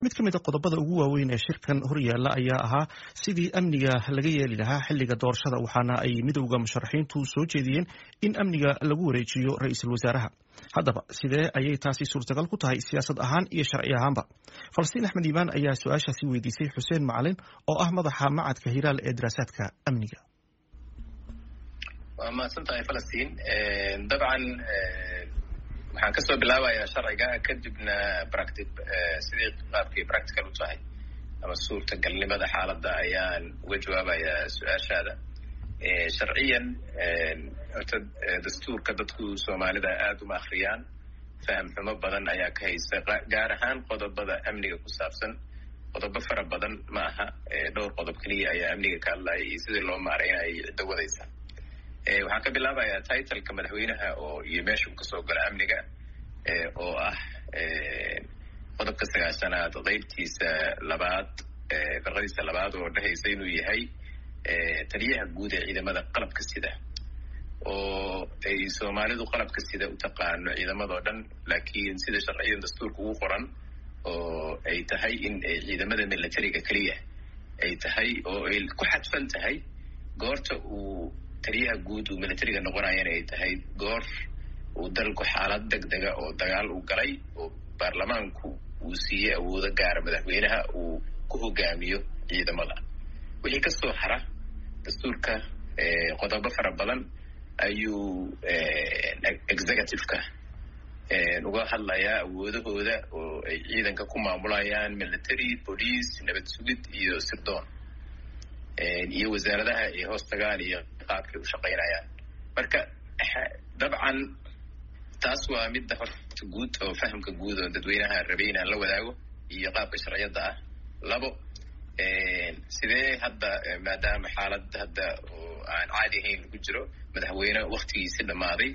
mid ka mid a qodobada ugu waaweyn ee shirkan horyaala ayaa ahaa sidii amniga laga yeeli lahaa xiliga doorashada waxaana ay midowda musharaxiintu soo jeediyeen in amniga lagu wareejiyo ra-iisul wasaaraha haddaba sidee ayay taasi suurtagal ku tahay siyaasad ahaan iyo sharci ahaanba falastiin axmed iimaan ayaa su-aashaasi weydiisay xuseen macalin oo ah madaxa macadka hiraal ee daraasaadka amniga waa mahadsan tahay falastiin dabcan waxaan kasoo bilaabayaa sharciga kadibna practi sidii qaabkii practical u tahay ama suurtagalnimada xaaladda ayaan uga jawaabayaa su-aashaada sharciyan horta dastuurka dadku soomaalida aada uma akriyaan faham xumo badan ayaa ka haysta gaar ahaan qodobada amniga ku saabsan qodobo fara badan ma aha dhowr qodob keliya ayaa amniga ka hadlaya iyo sidii loo maareynayo ciddo wadaysa waxaan ka bilaabayaa titleka madaxweynaha oo iyo meesha uu kasoo gala amniga oo ah qodobka sagaashanaad qeybtiisa labaad farqadiisa labaad oo dhehaysa inuu yahay taliyaha guud ee ciidamada qalabka sida oo ay soomaalidu qalabka sida u taqaano ciidamadoo dhan laakiin sida sharciyan dastuurka ugu qoran oo ay tahay in ciidamada militariga keliya ay tahay oo ay ku xadfan tahay goorta uu taliyaha guud uu militariga noqonayana ay tahay goor uu dalku xaalad deg dega oo dagaal uu galay oo baarlamaanku uu siiyey awoodo gaara madaxweynaha uu ku hogaamiyo ciidamada wixii kasoo hara dastuurka qodobo fara badan ayuu executive-ka uga hadlayaa awoodahooda oo ay ciidanka ku maamulayaan military police nabad sugid iyo sirdoon iyo wasaaradaha ay hoos tagaan iyo qaabkay u shaqaynayaan marka dabcan taas waa midda horta guud oo fahamka guud oo dadweynaha rabay inaan la wadaago iyo qaabka sharciyadda ah labo sidee hadda maadaama xaalad hadda oo aan caadi ahayn lagu jiro madaxweyne waktigiisi dhammaaday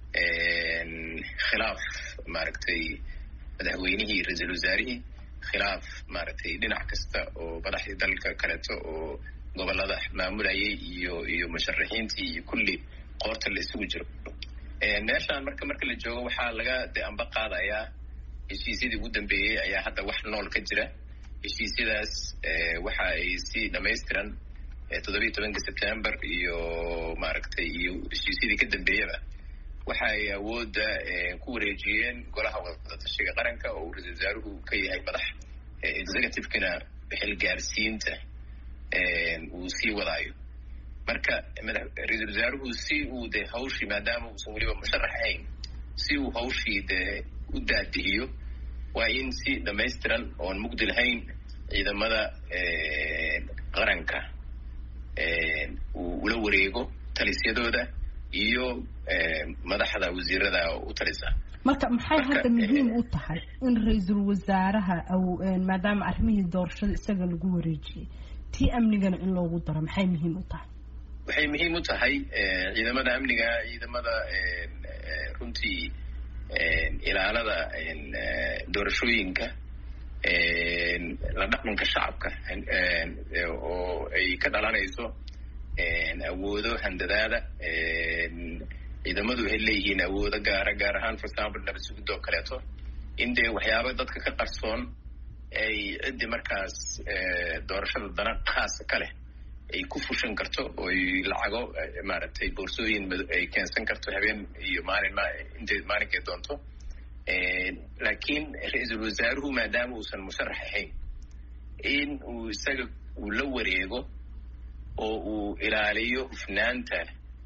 khilaaf maaragtay madaxweynihii ra-iisul wasaarihii khilaaf maaragtay dhinac kasta oo madaxdii dalka kaleeto oo gobolada maamulayay iyo iyo musharaxiintii iyo kulli qoorta la isugu jiro meeshaan marka marka la joogo waxaa laga de amba qaadayaa heshiisyadii ugu dambeeyey ayaa hadda wax nool ka jira heshiisyadaas waxa ay si dhamaystiran toddobiyi tobanka september iyo maaragtay iyo heshiisyadii ka dambeeyaba waxa ay awoodda ku wareejiyeen golaha wadatashiga qaranka oo uu ra-isul wasaaruhu ka yahay madax executive-kana xilgaarsiinta uu sii wadaayo marka ra-iisul wasaaruhu si uu de hawshii maadaama uusan weliba musharax ahayn si uu hawshii de u daadihiyo waa in si dhamaystiran oon mugdi lahayn ciidamada qaranka uu ula wareego talisyadooda iyo madaxda wasiirada u talisa marka maxay hadda muhiim u tahay in ra-iisul wasaaraha maadaama arrimihii doorashada isaga lagu wareejiyey tii amnigana in loogu daro maxay muhiim u tahay waxay muhiim u tahay ciidamada amniga ciidamada runtii ilaalada doorashooyinka la dhaqanka shacabka oo ay ka dhalanayso awoodo handadaada ciidamadu waxay leeyihiin awoodo gaara gaar ahaan for example nabad sugid oo kaleeto in dee waxyaaba dadka ka qarsoon ay ciddii markaas doorashada dana khaasa ka leh ay ku fushan karto oo ay lacago maaragtay boorsooyin ay keensan karto habeen iyo maalin intay maalinkay doonto laakiin ra-iisul wasaaruhu maadaama uusan musharax ahayn in uu isaga uu la wareego oo uu ilaaliyo hufnaanta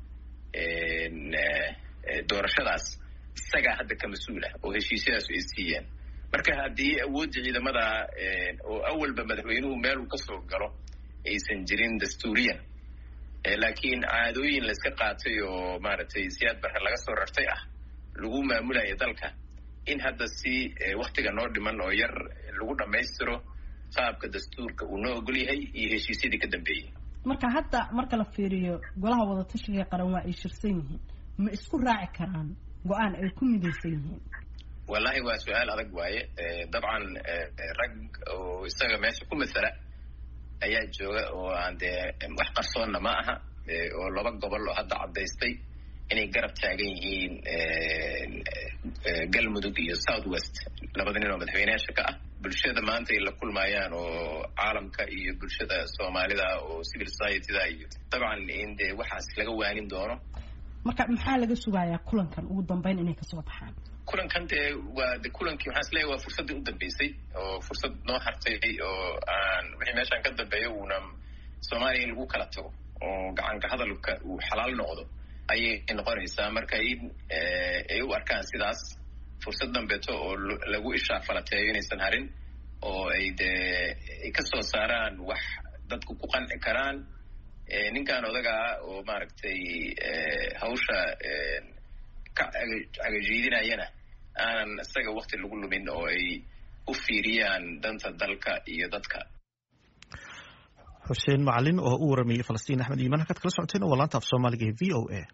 doorashadaas isagaa hadda ka mas-uulah oo heshiisyadaasu ay siiyeen marka haddii awoodda ciidamada oo awalba madaxweynuhu meel uu kasoo galo aysan jirin dastuuriyan laakiin caadooyin layska qaatay oo maaragtay siyaad barre laga soo rartay ah lagu maamulayo dalka in hadda si waktiga noo dhiman oo yar lagu dhammaystiro qaabka dastuurka uu noo ogol yahay iyo heshiisyadii ka dambeeyey marka hadda marka la fiiriyo golaha wadatashiga qaran waa ay shirsan yihiin ma isku raaci karaan go-aan ay ku midaysan yihiin wallahi waa su-aal adag waaye dabcan rag oo isaga meesha ku masala ayaa jooga oo aan dee wax qarsoonna ma aha oo laba gobol oo hadda caddaystay inay garab taagan yihiin galmudug iyo south west labada nin oo madaxweyneyaasha ka ah bulshada maanta ay la kulmayaan oo caalamka iyo bulshada soomaalida oo civil societyda iyo dabcan in dee waxaas laga waanin doono marka maxaa laga sugayaa kulankan ugu dambeyn inay kasoo baxaan kulankan dee waa de kulankii waxaan isleeyahy waa fursaddii u dambeysay oo fursad noo hartay oo aan wixii meeshaan ka dambeeyo uuna soomaaliya in lagu kala tago oo gacanka hadalka uu xalaal noqdo ayay noqonaysaa marka in ay u arkaan sidaas fursad dambeeto oo lagu ishaafalateeyo inaysan harin oo ay dee ay ka soo saaraan wax dadku ku qanci karaan ninkan odagaa oo maaragtay hawsha ka cagajiidinayana aanan isaga wakti lagu lumin oo ay u fiiriyaan danta dalka iyo dadka xuseen macalin oo u waramayey falastiin axmed iimaan halkaad kala socoteen waa laanta af soomaaliga ee v o a